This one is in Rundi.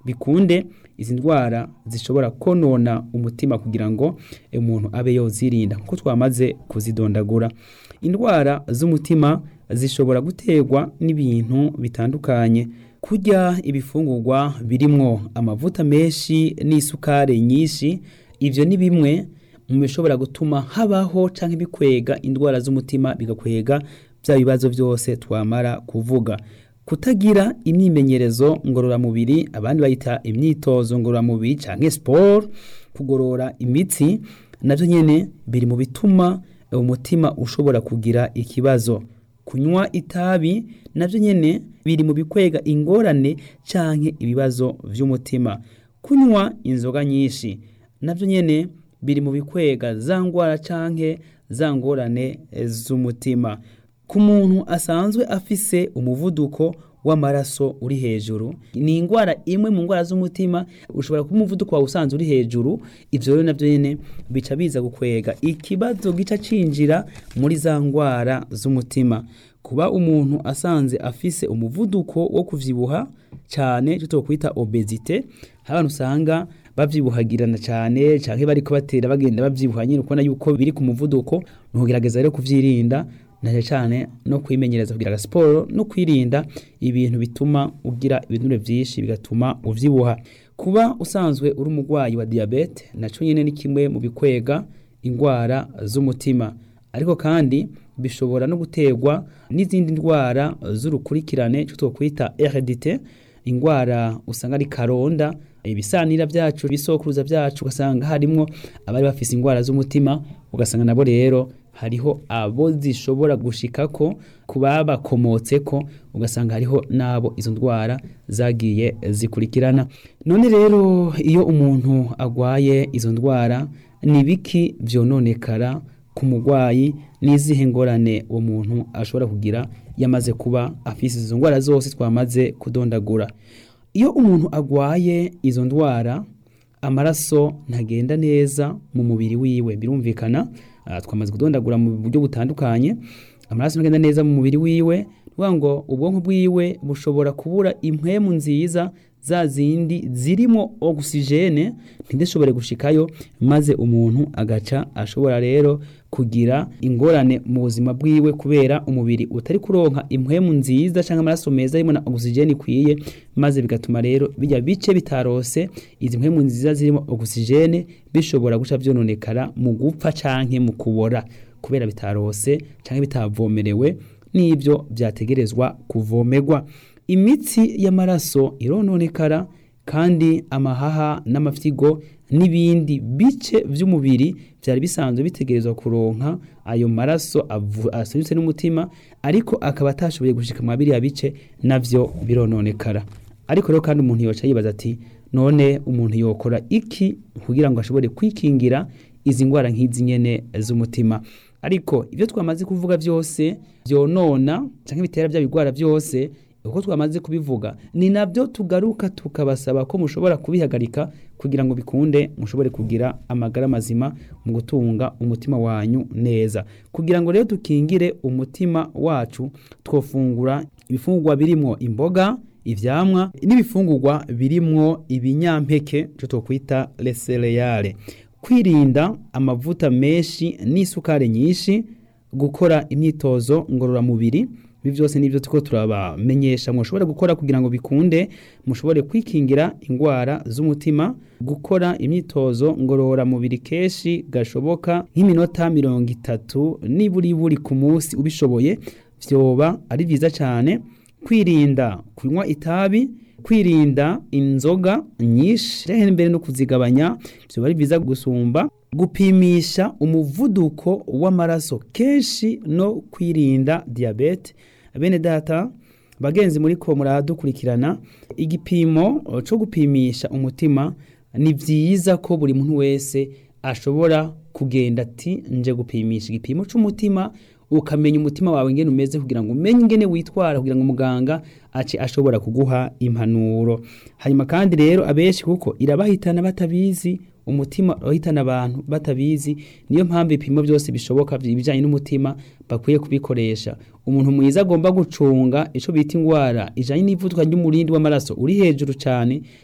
bikunde izi ndwara zishobora konona umutima kugira ngo umuntu abe yozirinda kuko twamaze kuzidondagura indwara z'umutima zishobora guterwa n'ibintu bitandukanye kurya ibifungurwa birimwo amavuta menshi n'isukari nyinshi ivyo ni bimwe mu bishobora gutuma habaho canke bikwega indwara z'umutima bigakwega bya bibazo byose twamara kuvuga kutagira imyimenyerezo ngororamubiri abandi bayita imyitozo ngororamubiri canke sport kugorora imitsi navyo nyene biri mu bituma umutima ushobora kugira ikibazo kunywa itabi navyo nyene biri mu bikwega ingorane canke ibibazo vy'umutima kunywa inzoga nyinshi navyo nyene biri mu bikwega za ngwara canke za ngorane z'umutima ku muntu asanzwe afise umuvuduko w'amaraso uri hejuru ni indwara imwe mu ndwara z'umutima ushobora kuba umuvuduko wawe usanzwe uri hejuru ivyo rero navyo nyene bica biza gukwega ikibazo gica cinjira muri za ndwara z'umutima kuba umuntu asanze afise umuvuduko wo kuvyibuha cyane cyo twokwita obesite abantu usanga bavyibuhagirana cyane canke bariko batera bagenda bavyibuha nyine ukubona yuko biri ku muvuduko nugerageza rero kuvyirinda na cyane no kwimenyereza kugira siporo no kwirinda ibintu bituma ugira ibinure byinshi bigatuma uvyibuha kuba usanzwe uri umurwayi wa diabete naco nyene ni kimwe mu bikwega indwara z'umutima ariko kandi bishobora no guterwa n'izindi ndwara z'urukurikirane cyo twokwita heredite indwara usanga ari karonda ibisanira byacu ibisokuruza byacu ugasanga harimwo abari bafise indwara z'umutima ugasanga nabo rero hariho abo zishobora gushikako ku babakomotseko ugasanga hariho n'abo izo ndwara zagiye zikurikirana none rero iyo umuntu agwaye izo ndwara ni biki vyononekara ku murwayi n'izihe ngorane uwo muntu ashobora kugira yamaze kuba afise izo ndwara zose twamaze kudondagura iyo umuntu agwaye izo ndwara amaraso ntagenda neza mu mubiri wiwe birumvikana twamaze kudondagura mu buryo butandukanye amaraso ntagenda neza mu mubiri wiwe kuvuga ngo ubwonko bwiwe bushobora kubura impwemu nziza za zindi zirimo ogisijene ntidishobore gushikayo maze umuntu agaca ashobora rero kugira ingorane mu buzima bwiwe kubera umubiri utari kuronka impwemu nziza cyangwa amaraso meza arimo na ogisijene ikwiye maze bigatuma rero bijya bice bitarose izi mpwemu nziza zirimo ogisijene bishobora guca byononekara mu gupfa canke mu kubora kubera bitarose canke bitavomerewe n'ibyo byategerezwa kuvomerwa imitsi y'amaraso irononekara kandi amahaha n'amafyigo n'ibindi bice by'umubiri byari bisanzwe bitegerezwa kuronka ayo maraso asubitse n'umutima ariko akaba atashoboye gushika mu biriya bice navyo birononekara ariko rero kandi umuntu yoca yibaza ati none umuntu yokora iki kugira ngo ashobore kwikingira izi ndwara nk'izi nyene z'umutima ariko ibyo twamaze kuvuga byose byonona cyangwa bitera bya bigwara byose uko twamaze kubivuga ni nabyo tugaruka tukabasaba ko mushobora kubihagarika kugira ngo bikunde mushobore kugira amagara mazima mu gutunga umutima wanyu neza kugira ngo rero dukingire umutima wacu twofungura ibifungurwa birimo imboga ivyamwa n'ibifungurwa birimwo ibinyampeke cyo twokwita lesereyale kwirinda amavuta menshi n'isukari nyinshi gukora imyitozo ngororamubiri ibi byose nibyo tuko turabamenyesha mushobora gukora kugira ngo bikunde mushobore kwikingira indwara z'umutima gukora imyitozo ngororamubiri kenshi gashoboka nk'iminota mirongo itatu niburi buri ku munsi ubishoboye vyoba ari byiza cyane kwirinda kunywa itabi kwirinda inzoga nyinshi rehe mbere no kuzigabanya vyoba ari byiza gusumba gupimisha umuvuduko w'amaraso kenshi no kwirinda diyabete bene data bagenzi muri ko muradukurikirana igipimo cyo gupimisha umutima ni byiza ko buri muntu wese ashobora kugenda ati nje gupimisha igipimo cy'umutima ukamenya umutima wawe ingene umeze kugira ngo umenye ingene witwara kugira ngo muganga ace ashobora kuguha impanuro hanyuma kandi rero abenshi kuko irabahitana batabizi umutima urahitana abantu batabizi niyo mpamvu ibipimo byose bishoboka ibijyanye n'umutima bakwiye kubikoresha umuntu mwiza agomba gucunga icyo bita indwara ijyanye n'ivuduka ry'umurindi w'amaraso uri hejuru cyane